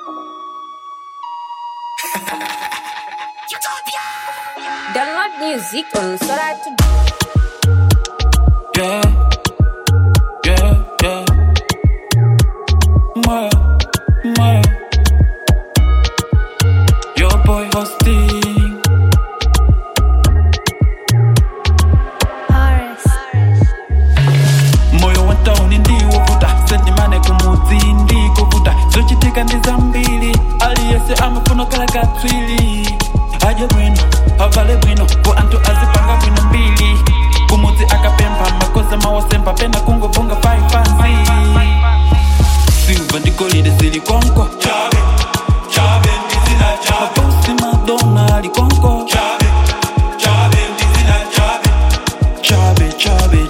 Download music on Sora to Yeah, yeah, yeah. Moyo, moyo. Your boy hosting. moyo wa tauni ndiwovuta sendimane kumudzi ndikovuta zochitika ndi zambiri aliyese amafuna kala katswiri adye bwino avale bwino ku anthu azipanga bwino mbiri kumudzi akapempha makoza mawosemba pena kungovunga paipansi silva ndi golide zili konko mabosi madona ali konko chabe chabe chabe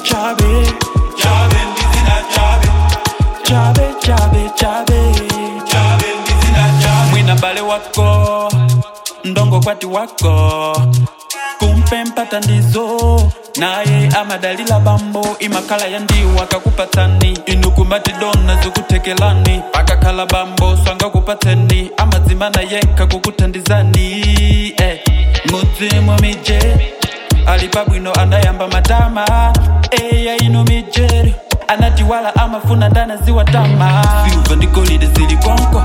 chabe chabe chabe mwina bale wako ndongo kwati wako kumpe mpata ndizo naye amadalila bambo imakala ya ndiwo akakupatsani inu kumati dona zikuthekelani pakakhala bambo swangakupatseni amadzimana yekha kukuthandizani eh. mudzimu mije ali pabwino anayamba matama eya ino mijeri anati wala amafuna ndana ziwatama silva ndi golide zili konko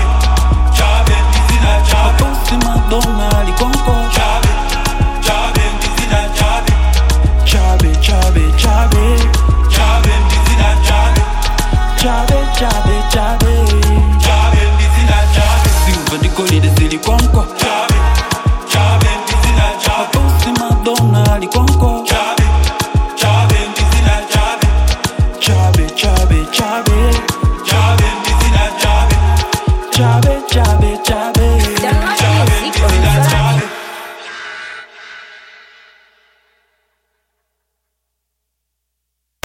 mabosi madona ali konko chabe chabe chabe chabe chabe chabe silva ndi golide zili konko mabosi madona ali konko chabe chabe chabe chabe chabe chabe